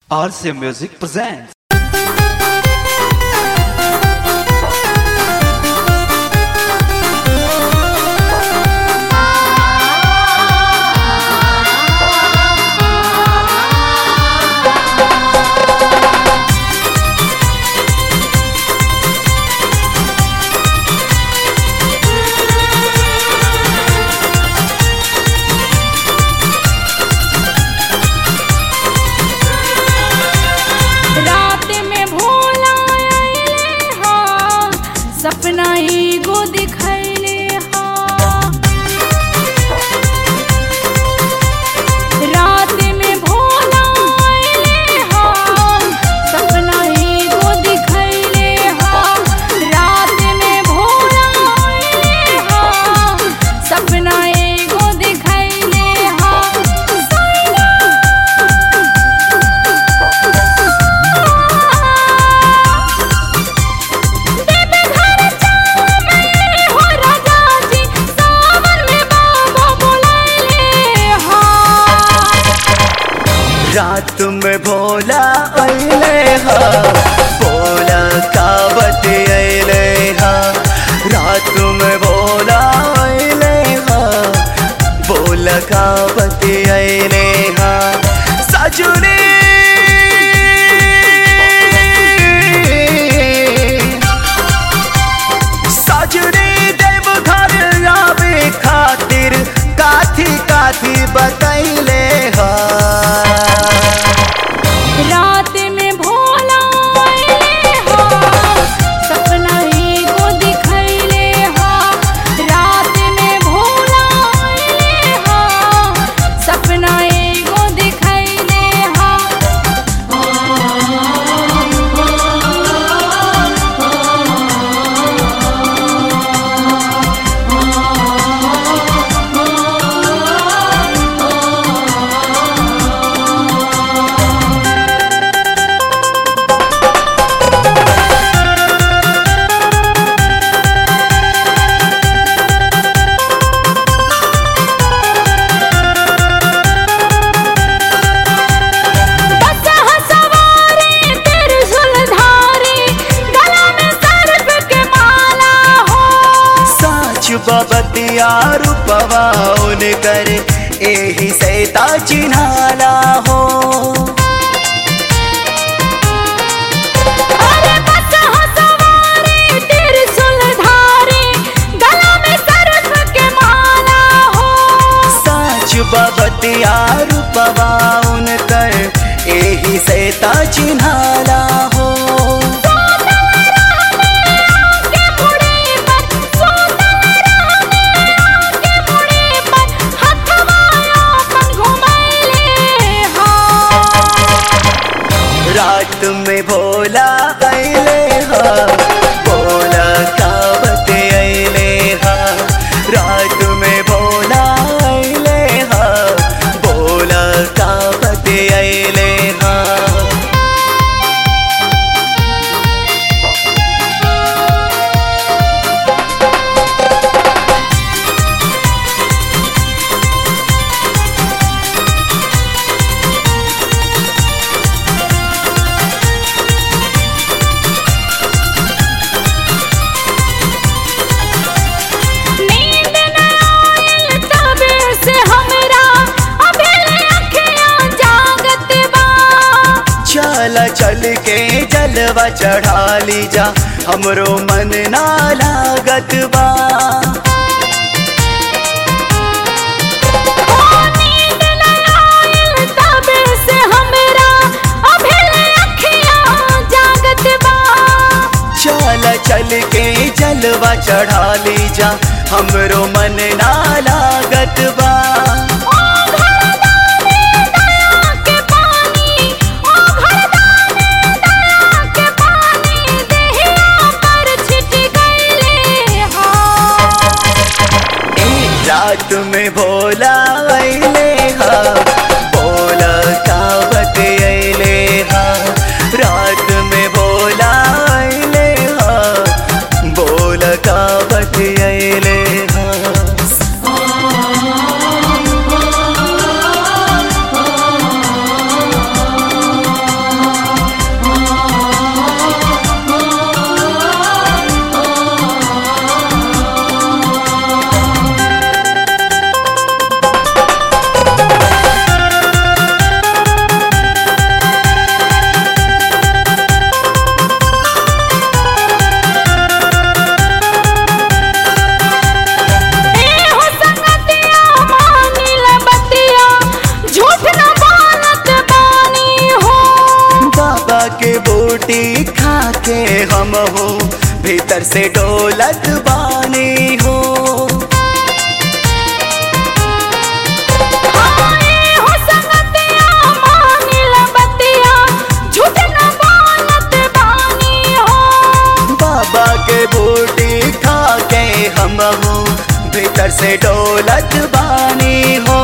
RC Music presents. रात में भोला आइले हा सपना एगो दिखैले हा रात में भोला आइले हा सपना एगो दिखैले हा रात में भोला आइले हा सपना एगो दिखैले हा देवे घर चावल हो राजा जी सावन में बाबा बुलाइले हा रात में भोला अइले हा भोला कावत अइले हा रात में भोला अइले हा भोला कावत अइले हा सजुने सजुने देव घर आवे खातिर काथी काथी बतैले हा रात में भोला आइले हा सपना एगो दिखैले हा रात में भोला आइले हा सपना एगो दिखैले हा बसहा सवारी त्रिशूल धारी गला में सर्प के माला हो साच बबतिया रूपवाउन कर एही सैता चिन्हाला हो अरे बसहा सवारी त्रिशूल धारी गला में सर्प के माला हो साच बबतिया रूपवाउन कर एही सैता चिन्हाला हो के मुड़ी पर सोतल रहने आके मुड़ी पर हथवा अपन घुमैले हा रात में भोला अइले हा भोला कावत अइले हा रात में भोला अइले हा भोला कावत अइले हा नींद न आयल तबे से हमरा अभी अखियाँ जागत बा चल चल के जलवा चढ़ा ली जा हमरो मन ना लागत बा ओ नींद न आयल तबे से हमरा अभी अखियाँ जागत बा चल चल के जलवा चढ़ा ली जा हमरो मन ना लागत बा ओ घरदाने दया के पानी ओ घरदाने दया के पानी देहिया पर छिट गइले हा ए रात में भोला अइले हा भोला कावत अइले हा रात में भोला अइले हा भोला कावत अइले हा से डोलत बानी हो हाय हो संगतिया मानिल बतिया झूठ न बोलत बानी हो बाबा के बूटी खा के हम हो भीतर से डोलत बानी हो